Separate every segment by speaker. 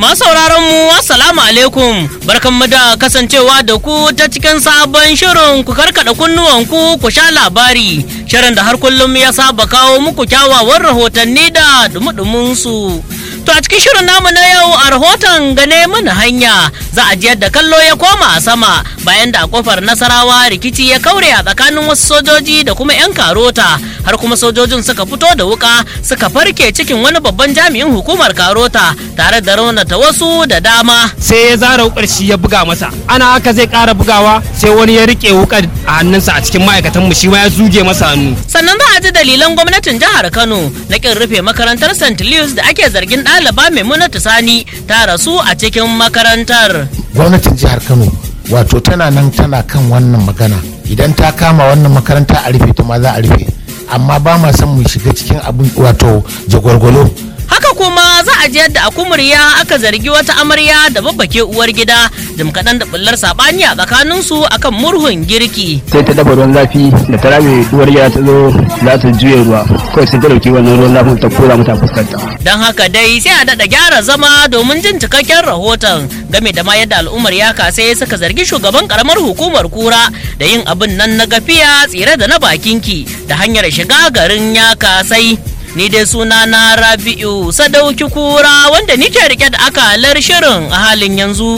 Speaker 1: Masu sauraron mu assalamu alaikum barkanmu da kasancewa da ku ta cikin sabon shirin ku karkada kunnuwanku ku sha labari shirin da har kullum ya saba kawo muku kyawawan rahotanni da dumudumin su. To a cikin shirin namu na yau a rahoton gane mana hanya za a ji yadda kallo ya koma a sama bayan da a kofar nasarawa rikici ya kaure a tsakanin wasu sojoji da kuma 'yan karota har kuma sojojin suka fito da wuka suka farke cikin wani babban jami'in hukumar karota tare da raunata wasu da dama.
Speaker 2: sai ya zara wukar shi ya buga masa ana haka zai kara bugawa sai wani ya rike wukar a hannunsa a cikin ma'aikatan mu shi ma ya zuge masa hannu
Speaker 1: Sannan za a ji dalilan gwamnatin jihar Kano na kin rufe makarantar St. Louis da ake zargin ɗaliba Maimunatu Sani ta rasu a cikin makarantar.
Speaker 3: gwamnatin jihar kano wato tana nan tana kan wannan magana idan ta kama wannan makaranta a rufe ta ma za a rufe amma ba ma son mu shiga cikin abin wato jagwalgwalo
Speaker 1: Haka kuma za a ji yadda a kumurya aka zargi wata amarya da babbake uwar gida jim kaɗan da bullar saɓani a tsakaninsu akan murhun girki.
Speaker 4: sai ta dafa ruwan zafi da ta rame uwar gida ta zo za ta juya ruwa kawai sai ta dauki wannan ruwan zafin ta kora mata fuskarta
Speaker 1: Don haka dai sai a daɗa gyara zama domin jin cikakken rahoton game da ma yadda al'ummar ya kasai suka zargi shugaban karamar hukumar kura da yin abin nan na gafiya tsire da na bakinki da hanyar shiga garin ya kasai. Ni dai suna na Rabi'u Sadauki Kura wanda nike rike da akalar shirin a halin yanzu.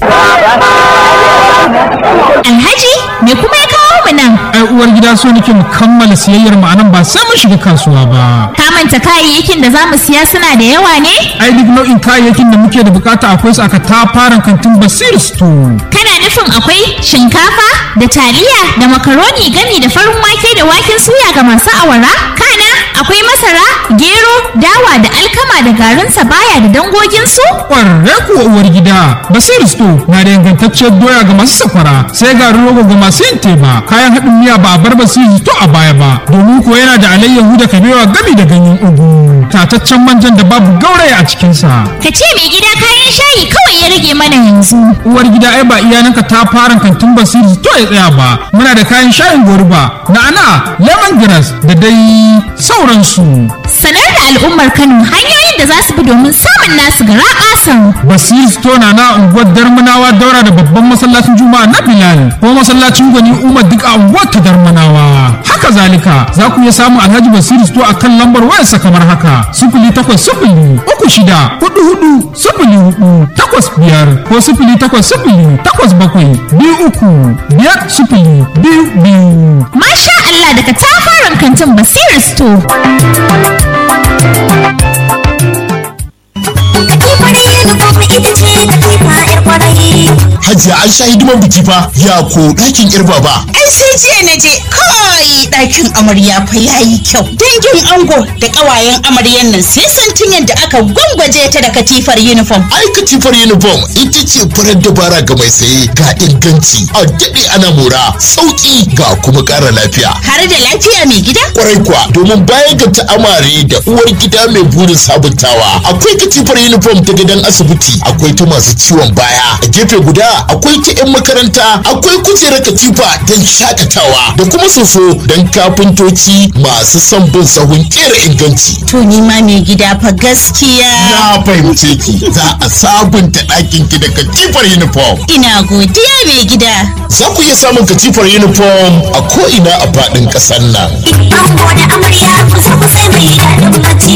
Speaker 5: Alhaji me kuma ya kawo mu nan?
Speaker 6: ai uwar gida so nake mu kammala siyayyar mu anan ba sai mun shiga kasuwa ba
Speaker 5: Ka manta kayayyakin da za mu siya suna da yawa ne?
Speaker 6: ai duk nau'in kayayyakin da muke da bukata akwai su aka tafaran kantin basir store
Speaker 5: Kana nufin akwai shinkafa da taliya da makaroni gami da farin wake da waken suya ga masu awara? Kana akwai masara, gero, dawa da alkama da garin sabaya da dangoginsu?
Speaker 6: kwararre kuwa uwar gida basir store na da ingantacciyar doya ga masu safara sai garin rogo ga masu yin teba kayan haɗin miya ba a bar basir store a baya ba domin kuwa yana da alayyahu da kabewa gami da ganyen ugu tataccen manjan da babu gauraya a cikinsa
Speaker 5: Ka ce mai gida kayan shayi kawai ya rage mana yanzu.
Speaker 6: uwar gida ai ba iyananka ta fara kantin basiri to ya tsaya ba muna da kayan shayin goruba na'ana lemongrass da dai sauransu
Speaker 5: Sanar da al'ummar Kano hanyoyin da za su bi domin samun nasu gara ƙasan.
Speaker 6: basiri store na na unguwar darmanawa daura da babban masallacin juma'a na bilal ko masallacin gwani umar duk a unguwar ta darmanawa haka zalika za ku iya samun alhaji basiri store a kan lambar wayarsa kamar haka sifili takwas sifili uku shida hudu hudu sifili hudu takwas biyar ko sifili takwas sifili takwas bakwai biyu uku biyar sifili biyu biyu
Speaker 5: Masha Allah daga tafaran kantin Basiru Store.
Speaker 7: Hajiya an sha hidiman biki fa ya ko ɗakin ƴar baba.
Speaker 8: Ai sai jiya na je kai ɗakin amarya fa yayi kyau. Dangin ango da ƙawayen amaryan nan sai santin yadda aka gwangwaje ta da katifar uniform.
Speaker 7: Ai katifar uniform ita ce farar dabara ga mai saye ga inganci a daɗe ana mora sauƙi ga kuma ƙara lafiya.
Speaker 8: Har da lafiya mai gida?
Speaker 7: Kwarai kuwa domin bayan ga ta'amare da uwar gida mai burin sabuntawa akwai katifar uniform ta gidan asibiti akwai ta masu ciwon baya a gefe guda akwai ta 'yan makaranta akwai kujerar katifa don shakatawa da kuma soso don kafintoci masu son bin sahun kera inganci.
Speaker 8: To ni ma mai gida fa gaskiya.
Speaker 7: Na fahimce ki za a sabunta ɗakin ki da katifar uniform.
Speaker 8: Ina godiya mai gida.
Speaker 7: Za ku iya samun katifar uniform a ko'ina a faɗin ƙasar nan.
Speaker 5: Ango da amarya kusa kusa mai daɗin bacci.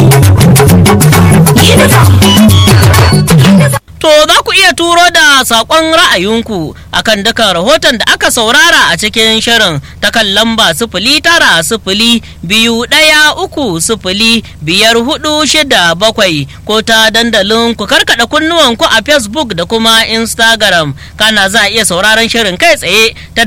Speaker 5: Uniform.
Speaker 1: To za ku iya turo da saƙon ra'ayinku akan dukan rahoton da aka saurara a cikin shirin ta kan lamba sifili tara sifili biyu ɗaya uku sifili biyar hudu shida bakwai ko ta dandalin ku karkaɗa kunnuwanku a Facebook da kuma Instagram kana za a iya sauraron shirin kai tsaye ta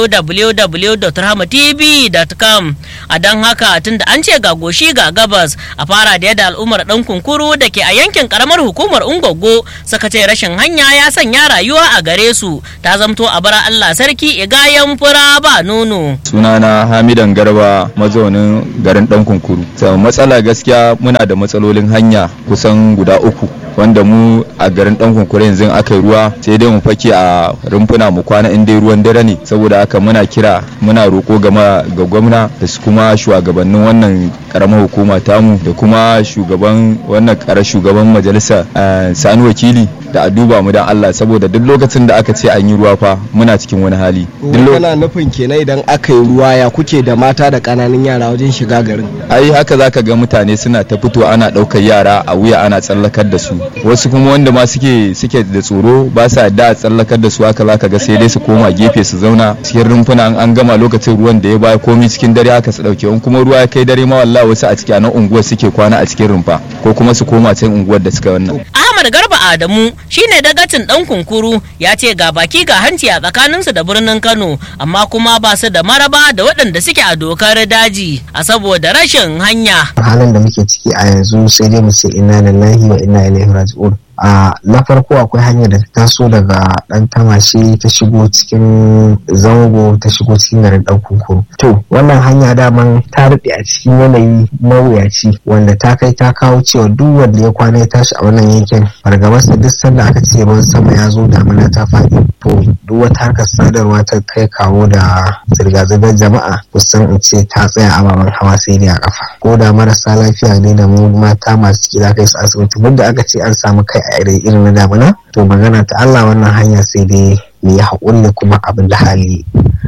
Speaker 1: www.rahmatv.com a don haka tunda an ce ga goshi ga gabas a fara da yadda al'ummar ɗan kunkuru da ke a yankin ƙaramar hukumar Ungogo suka ce rashin hanya ya sanya rayuwa a gare su ta zamto a bara Allah sarki igayen fura ba nono.
Speaker 9: sunana hamidan garba mazaunin garin dan kunkuru so, matsala gaskiya muna da matsalolin hanya kusan guda uku wanda mu a garin dan kunkure yanzu aka yi ruwa sai dai mu fake a rumfuna mu kwana in dai ruwan dare ne saboda haka muna kira muna roƙo gama ga gwamna da su kuma shugabannin wannan karamar hukuma tamu da kuma shugaban wannan kara shugaban majalisa sani wakili da a duba mu dan Allah saboda duk lokacin da aka ce an yi ruwa fa muna cikin wani hali
Speaker 10: kana nufin kenan idan aka yi ruwa ya kuke da mata da kananan yara wajen shiga garin
Speaker 9: ai haka zaka ga mutane suna ta fito ana ɗaukar yara a wuya ana tsallakar da su wasu kuma wanda ma suke suke da tsoro ba sa yadda a tsallakar da su haka zaka ga sai dai su koma gefe su zauna cikin rumfuna an gama lokacin ruwan da ya baya komi cikin dare haka su dauke in kuma ruwa ya kai dare ma wallahi wasu a cikin nan unguwar suke kwana a cikin rumfa ko kuma su koma can unguwar da suka wannan
Speaker 1: Ahmad Garba Adamu shine dagacin dan kunkuru ya ce ga baki ga hanci a tsakaninsu da birnin Kano amma kuma ba su da maraba da waɗanda suke a dokar daji a saboda rashin hanya.
Speaker 11: halin da muke ciki a yanzu sai dai mu ce inna lillahi wa inna ilaihi raji'un a na farko akwai hanyar da ta taso daga dan tamashi ta shigo cikin zango ta shigo cikin garin dan kunkuru to wannan hanya daman ta rufe a cikin yanayi mawuyaci wanda ta kai ta kawo cewa duk wanda ya kwana ya tashi a wannan yankin fargabarsa duk sanda aka ce ruwan sama ya zo damina ta faɗi to duk wata harkar sadarwa ta kai kawo da zirga-zirgar jama'a kusan in ce ta tsaya ababen hawa sai dai a kafa ko da marasa lafiya ne da mu mata masu ciki za kai su asibiti da aka ce an samu kai a irin na damina to magana ta Allah wannan hanya sai dai mu yi haƙuri da kuma abin da hali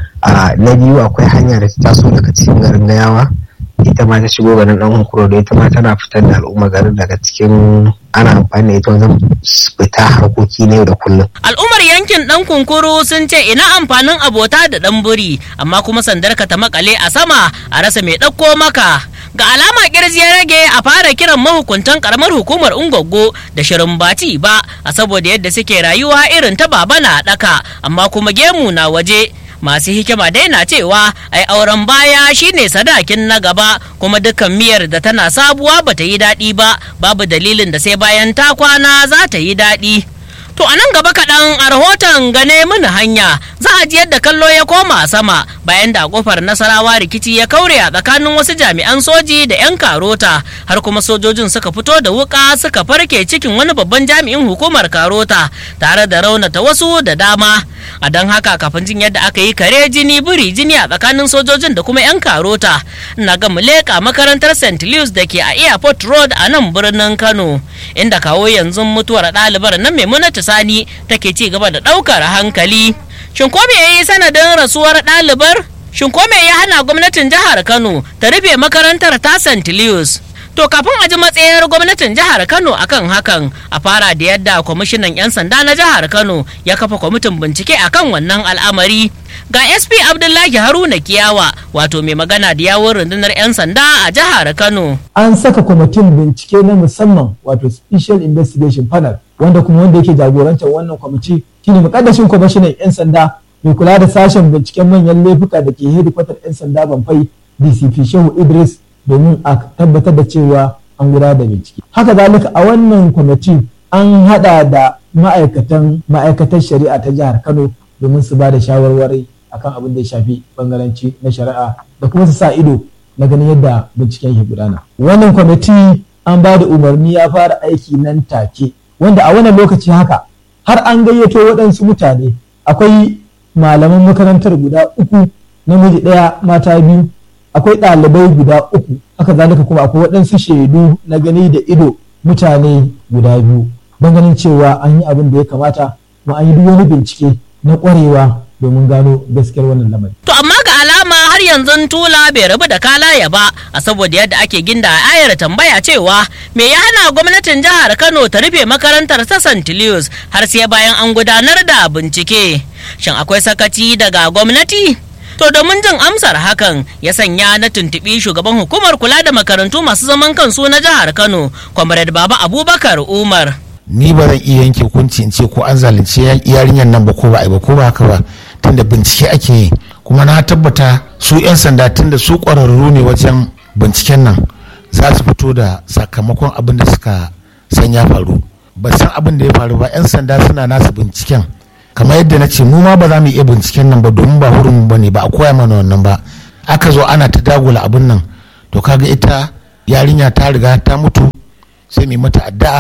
Speaker 11: a na biyu akwai hanya da ta taso daga cikin garin gayawa ita ma ta shigo garin dan hunkuro da ita ma tana fitar da al'umma garin daga cikin ana amfani da ita wajen fita harkoki na yau da kullum.
Speaker 1: Al'ummar yankin ɗan kunkuru sun ce ina amfanin abota da ɗan buri amma kuma sandar ka ta makale a sama a rasa mai ɗauko maka. Ga alama kirji ya rage a fara kiran mahukuntan karamar hukumar Ungwaggo da shirin bati ba a saboda yadda suke rayuwa irin ta baba na ɗaka amma kuma gemu na waje. masu hikima dai na cewa ai auren baya shine sadakin na gaba kuma dukkan miyar da tana sabuwa bata yi daɗi ba babu dalilin da sai bayan ta kwana za ta yi daɗi to a nan gaba kaɗan a rahoton gane mini hanya za a ji yadda kallo ya koma sama bayan da kofar nasarawa rikici ya kaure a tsakanin wasu jami'an soji da 'yan karota har kuma sojojin suka fito da wuka suka farke cikin wani babban jami'in hukumar karota tare da raunata wasu da dama a don haka kafin jin yadda aka yi kare jini biri jini a tsakanin sojojin da kuma 'yan karota na ga leƙa makarantar st louis da ke a airport road a nan birnin kano inda kawo yanzu mutuwar ɗalibar nan maimunatu sani take ci gaba da ɗaukar hankali shin ko me yayi sanadin rasuwar ɗalibar shin ko me ya hana gwamnatin jihar kano ta rufe makarantar ta st louis To kafin a ji matsayar gwamnatin jihar Kano akan hakan a fara da yadda kwamishinan 'yan sanda na jihar Kano ya kafa kwamitin bincike akan wannan al'amari. Ga SP Abdullahi Haruna Kiyawa wato mai magana da yawon rundunar 'yan sanda a jihar Kano.
Speaker 12: An saka kwamitin bincike na musamman wato Special Investigation Panel wanda kuma wanda yake jagorantar wannan kwamiti shine mukaddashin kwamishinan 'yan sanda mai kula da sashen binciken manyan laifuka da ke hedikwatar 'yan sanda Banfai DCP Shehu Idris domin a tabbatar da cewa an gudanar da bincike. Haka zalika a wannan kwamiti an hada da ma'aikatan ma'aikatar shari'a ta jihar Kano domin su ba da shawarwari akan abin da ya shafi bangaranci na shari'a da kuma su sa ido na ganin yadda binciken ke gudana. Wannan kwamiti an ba da umarni ya fara aiki nan take wanda a wannan lokaci haka har an gayyato waɗansu mutane akwai malaman makarantar guda uku namiji ɗaya mata biyu akwai ɗalibai guda uku haka zalika kuma akwai waɗansu shaidu na gani da ido mutane guda biyu don ganin cewa an yi abin da ya kamata kuma an yi duk wani bincike na ƙwarewa domin gano gaskiyar wannan lamari.
Speaker 1: To amma ga alama har yanzu tula bai rabu da kalaya ba a saboda yadda ake ginda a ayar tambaya cewa me ya hana gwamnatin jihar Kano ta rufe makarantar ta St. Louis har sai bayan an gudanar da bincike. Shin akwai sakaci daga gwamnati? To domin jin amsar hakan ya sanya na tuntuɓi shugaban hukumar kula da makarantu masu zaman kansu na jihar Kano, Comrade Baba Abubakar Umar.
Speaker 3: Ni ba zan iya yanke hukunci in ce ko an zalunci yarinyar nan ba ko ba a ba ko ba haka ba tunda bincike ake yi kuma na tabbata su 'yan sanda tunda su ƙwararru ne wajen binciken nan za su fito da sakamakon abin da suka san ya faru ba san abin da ya faru ba 'yan sanda suna nasu binciken kamar yadda na ce mu ma ba za mu iya binciken nan ba domin ba hurin ba ne ba a koya mana wannan ba aka zo ana ta dagula abin nan to kaga ita yarinya ta riga ta mutu sai mai mata addu'a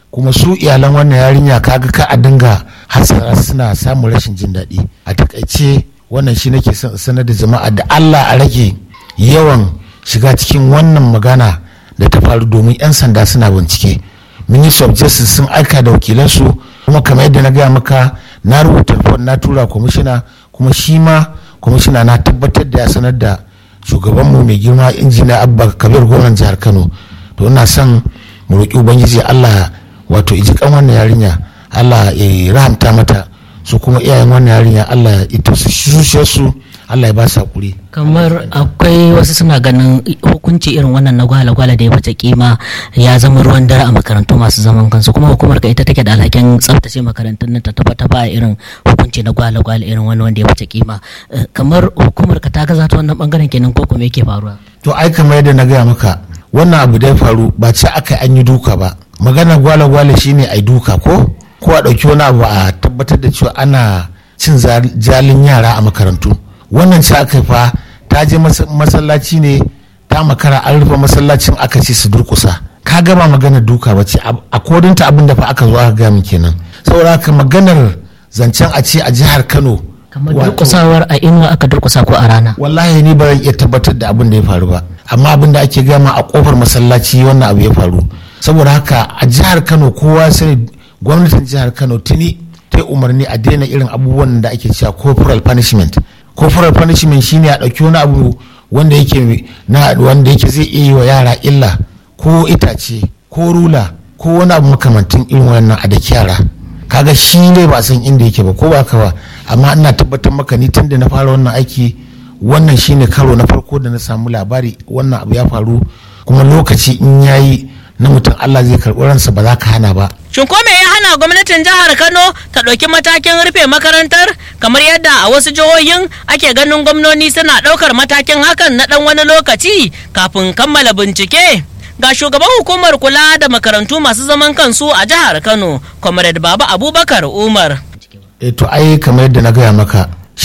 Speaker 3: kuma su iyalan wannan yarinya kaga ka a dinga hasara suna samun rashin jin daɗi a takaice wannan shi nake son sanar da jama'a da Allah a rage yawan shiga cikin wannan magana da ta faru domin 'yan sanda suna bincike ministry of justice sun aika da wakilansu kuma kamar yadda na gaya maka na rubuta report na tura kwamishina kuma shi ma kwamishina na tabbatar da ya sanar da shugabanmu mai girma injiniya abba kabir gwamnan jihar kano to ina son mu roƙi ubangiji allah wato iji kan wannan yarinya allah ya rahamta mata su kuma iyayen wannan yarinya allah ya ita su su allah ya ba su hakuri
Speaker 1: kamar akwai wasu suna ganin hukunci irin wannan na gwala-gwala da ya wuce kima ya zama ruwan dare a makarantu masu zaman kansu kuma hukumar ka ita take da alhakin tsaftace makarantun nan ta tabbata ba irin hukunci na gwala-gwala irin wani wanda ya wuce kima kamar hukumar ka ta gaza ta wannan bangaren kenan ko kuma yake faruwa
Speaker 3: to ai kamar yadda na gaya maka wannan abu da ya faru ba ce aka an yi duka ba magana gwala-gwala shine ai duka ko ko a ɗauki wani abu a tabbatar da cewa ana cin jalin yara a makarantu wannan ce aka fa ta je masallaci ne ta makara an rufe masallacin aka ce su durkusa ka gaba maganar duka ba ce a kodinta abin da fa aka zo aka gaya min kenan saboda haka maganar zancen a ce a jihar kano
Speaker 1: kamar durkusawar a inuwa aka durkusa ko a rana
Speaker 3: wallahi ni ba zan iya tabbatar da abin da ya faru ba amma abin da ake gama a kofar masallaci wannan abu ya faru saboda haka a jihar kano kowa sani gwamnatin jihar kano tuni ta umarni a daina irin abubuwan da ake cewa corporal punishment corporal punishment shine a ɗauki wani abu wanda yake na wanda yake zai iya yi wa yara illa ko itace ko rula ko wani abu makamantin irin wannan a da yara kaga shi ne ba san inda yake ba ko ba ka ba amma ina tabbatar maka ni tun da na fara wannan aiki wannan shine karo na farko da na samu labari wannan abu ya faru kuma lokaci in yayi na mutum Allah zai karɓi ransa ba za ka hana ba.
Speaker 1: Shin ko me ya hana gwamnatin jihar Kano ta ɗauki matakin rufe makarantar kamar yadda a wasu jihohin ake ganin gwamnoni suna ɗaukar matakin hakan na ɗan wani lokaci kafin kammala bincike? Ga shugaban hukumar kula da makarantu masu zaman kansu a jihar Kano, Comrade Baba Abubakar Umar.
Speaker 3: E to ai kamar yadda na gaya maka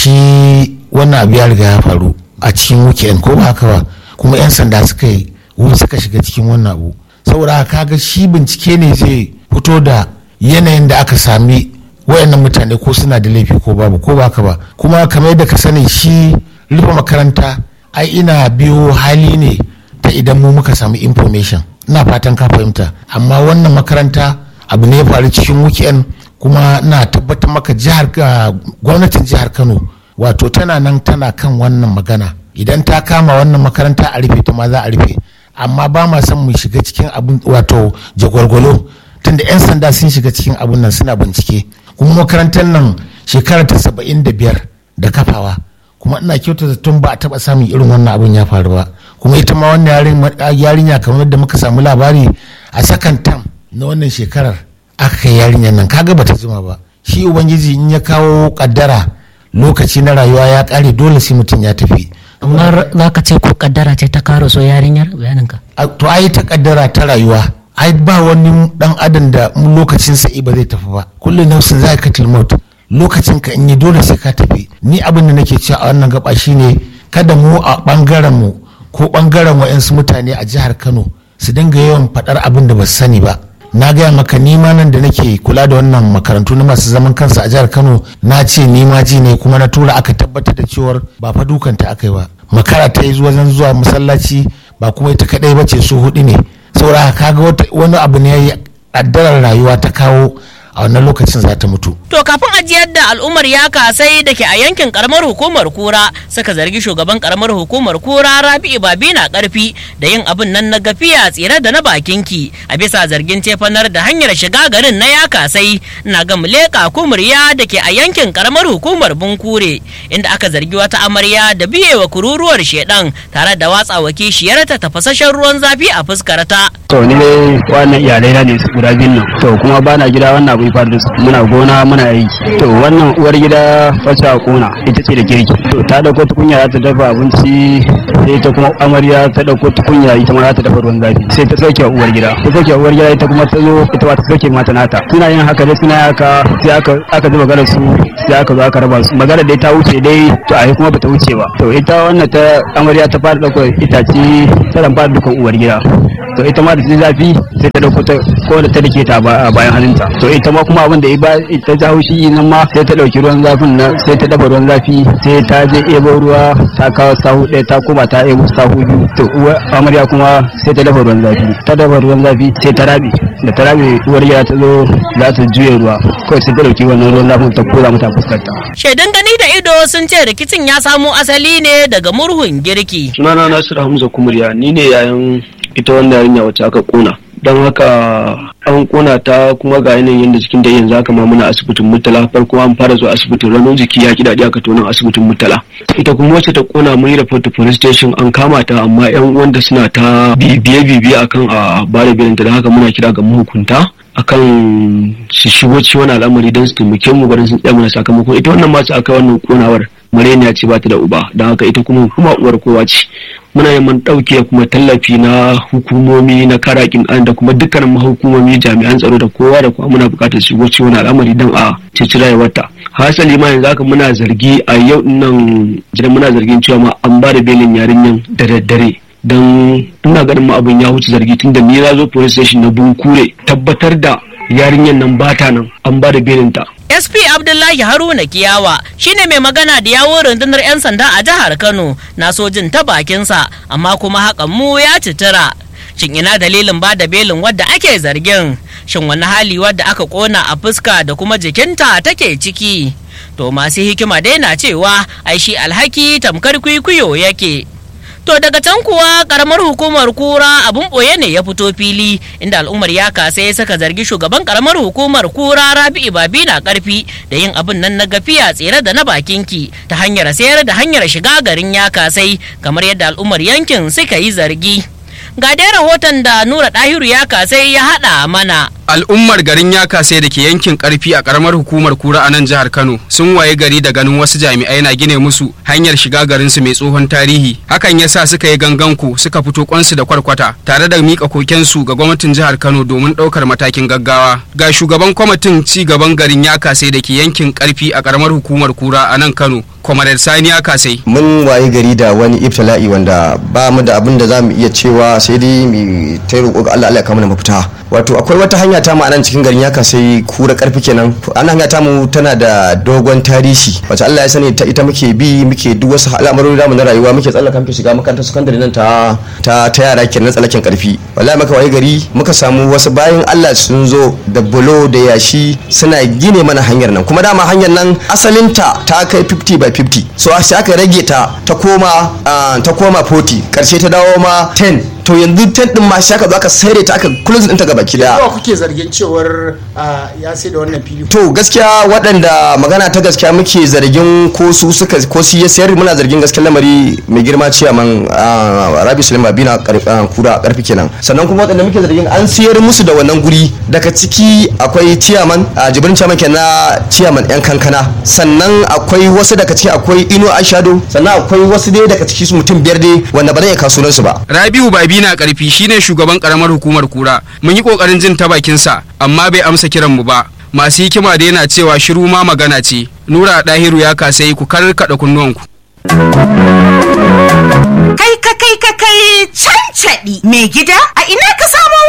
Speaker 3: shi wannan abu ya riga ya faru a cikin weekend ko ba haka ba kuma 'yan sanda suka yi wuri suka shiga cikin wannan abu saboda kaga shi bincike ne zai fito da yanayin da aka sami wayannan mutane ko suna da laifi ko babu ko baka ba kuma kamar yadda ka sani shi rufe makaranta ai ina biyo hali ne ta idan mu muka samu information ina fatan ka fahimta amma wannan makaranta abu ne ya faru cikin weekend kuma na tabbatar maka jihar gwamnatin jihar kano wato tana nan tana kan wannan magana idan ta kama wannan makaranta a rufe ta ma za a rufe amma ba ma son mu shiga cikin abin wato jagwargwalo tunda 'yan sanda sun shiga cikin abin nan suna bincike kuma makarantar nan shekara ta saba'in da biyar da kafawa kuma ina kyauta tun ba a taba samun irin wannan abin ya faru ba kuma ita ma wannan yarinya kamar yadda muka samu labari a sakan tam na wannan shekarar aka kai yarinyar nan kaga bata jima ba shi ubangiji in ya kawo kaddara lokaci na rayuwa ya kare dole sai mutum ya tafi
Speaker 1: amma za ka ce ko kaddara ce ta karo so yarinyar bayaninka
Speaker 3: to ai ta kaddara ta rayuwa ai ba wani dan adam da lokacin sa'i ba zai tafi ba kullum nafsin za ka maut lokacin ka in yi dole sai ka tafi ni abin da nake cewa a wannan gaba shine kada mu a bangaren mu ko bangaren wa'yansu mutane a jihar Kano su dinga yawan faɗar abin da ba su sani ba na gaya maka nima nan da nake kula da wannan makarantu na masu zaman kansa a jihar kano na ce nima ji ne kuma na tura aka tabbatar da cewar ba fa dukanta aka yi ba makara ta yi wajen zuwa masallaci ba kuma ita kadai ba ce su hudu ne saboda kaga wani abu ne ya yi addarar rayuwa ta kawo a wannan lokacin za ta mutu.
Speaker 1: To kafin ajiyar da al'ummar ya kasai da ke a yankin karamar hukumar kura suka zargi shugaban karamar hukumar kura rabi'u babi na karfi da yin abin nan na gafiya tsire da na bakinki a bisa zargin cefanar da hanyar shiga garin na ya kasai na ga muleka kumurya da ke a yankin karamar hukumar bunkure inda aka zargi wata amarya da biyewa kururuwar shedan tare da watsawa kishiyarta tafasashen ruwan zafi a fuskarta.
Speaker 4: To ni dai wannan iyalai na ne guda biyun nan. To kuma bana gida wannan abu bai fara da su muna gona muna yi to wannan uwar gida wacce a kona ita ce da girki to ta dauko tukunya za ta dafa abinci sai ta kuma amarya ta dauko tukunya ita ma za ta dafa ruwan zafi sai ta sauke uwar gida ta sauke uwar gida ita kuma ta zo ita ma ta sauke mata nata suna yin haka dai suna haka sai aka aka zuba gara su sai aka zo aka raba su magana dai ta wuce dai to a kuma bata wuce ba to ita wannan ta amarya ta fara dauko itace ta dan fara dukan uwar gida to ita ma da ta zafi sai ta dauko ta ko da ta dake ta a bayan hannunta to ita ma kuma abin da ya ta ji haushi nan ma sai ta dauki ruwan zafin nan sai ta dafa ruwan zafi sai ta je ebo ruwa ta kawo sahu ɗaya ta kuma ta ebo sahu biyu to uwar amarya kuma sai ta dafa ruwan zafi ta dafa ruwan zafi sai ta rabe da ta rabe uwar gida ta zo za ta juye ruwa kawai sai ta dauki wannan ruwan zafin ta kora mata fuskarta
Speaker 1: Shaidan gani da ido sun ce rikicin ya samo asali ne daga murhun girki.
Speaker 13: sunana nasiru hamza kumuriya ni ne yayin ita wannan yarinya wacce aka kona don haka an kona ta kuma ga yanayin yadda jikin da yanzu haka ma muna asibitin murtala farko an fara zuwa asibitin ranar jiki ya ki daɗi aka tonin asibitin murtala ita kuma wacce ta kona mun yi report to police station an kama ta amma yan wanda suna ta bibiye bibiye akan a bare birinta da haka muna kira ga mahukunta akan su shigo cikin wani al'amari don su taimake mu garin sun tsaya mana sakamakon ita wannan masu aka wannan konawar mareniya ce ba ta da uba don haka ita kuma hukuma uwar kowa ce muna neman ɗauke kuma tallafi na hukumomi na karakin an da kuma dukkanin mahukumomi jami'an tsaro da kowa da kuma muna buƙatar shigo cikin wani al'amari don a ceci rayuwarta hasali ma yanzu haka muna zargi a yau nan jiran muna zargin cewa ma an ba da belin yarinyan da daddare don ina ganin ma abin ya wuce zargi tunda ni na zo police station na bunkure tabbatar da yarinyar nan bata nan an ba da belinta
Speaker 1: SP Abdullahi Haruna Kiyawa shine mai magana da yawon rundunar 'yan sanda a jihar Kano na sojin ta bakinsa amma kuma hakan mu ya citira. Shin ina dalilin ba da belin wadda ake zargin? Shin wani hali wadda aka kona a fuska da kuma jikinta take ciki? To masu hikima dai na cewa ai shi alhaki tamkar kwikwiyo yake. To daga can kuwa karamar hukumar kura abun boye ne ya fito fili inda al'ummar ya kasa ya saka zargi shugaban karamar hukumar kura rabi'u babi na karfi da yin abin nan na gafiya tsere da na bakinki ta hanyar sayar da hanyar shiga garin ya kasai kamar yadda al'ummar yankin suka yi zargi. Ga dai rahoton da Nura Dahiru ya kasai ya haɗa mana.
Speaker 2: al'ummar garin ya kasai da ke yankin karfi a karamar hukumar kura a nan jihar kano sun waye gari da ganin wasu jami'ai na gine musu hanyar shiga garinsu mai tsohon tarihi hakan yasa suka yi ganganku suka fito kwansu da kwarkwata tare da mika kokensu ga gwamnatin jihar kano domin ɗaukar matakin gaggawa ga shugaban kwamitin ci gaban garin ya kasai da ke yankin karfi a karamar hukumar kura a nan kano kwamarar sani ya kasai
Speaker 14: mun waye gari da wani ibtila'i wanda ba mu da abin da za mu iya cewa sai dai mu ta roƙo ga Allah Allah ya kawo mana mafita wato akwai wata hanya ta mu a nan cikin garin ya kasai kura karfi kenan an hanya ta mu tana da dogon tarihi wacce Allah ya sani ta ita muke bi muke duk wasu al'amarori da mu na rayuwa muke tsallaka muke shiga makarantar sakandare nan ta ta ta yara kenan tsallaken karfi wallahi muka waye gari muka samu wasu bayan Allah sun zo da bulo da yashi suna gine mana hanyar nan kuma dama hanyar nan asalinta ta kai 50 by 50 so sai aka rage ta ta koma ta koma 40 karshe ta dawo ma 10 to yanzu tent din ma shi aka zo aka saire ta aka close din ta gaba ki daya
Speaker 3: yawa kuke zargin cewar ya sai da wannan fili
Speaker 14: to gaskiya waɗanda magana ta gaskiya muke zargin ko su suka ko su ya sayar muna zargin gaskiyar lamari mai girma ciyaman rabi sulaiman bina kura karfi kenan sannan kuma waɗanda muke zargin an sayar musu da wannan guri daga ciki akwai ciyaman jibrin ciyaman kenan ciyaman yan kankana sannan akwai wasu daga ciki akwai ino ashado sannan akwai wasu dai daga ciki su mutum biyar dai wanda ba zan iya kasuwansu ba
Speaker 2: rabiu babi na karfi shine shugaban karamar hukumar kura mun yi kokarin jin ta bakinsa amma bai amsa kiran mu ba masu hikima da yana cewa shiru ma magana ce nura dahiru ya kasai ku karkada kunnuwanku
Speaker 8: kai ka kai ka kai cancaɗi mai gida a ina ka samo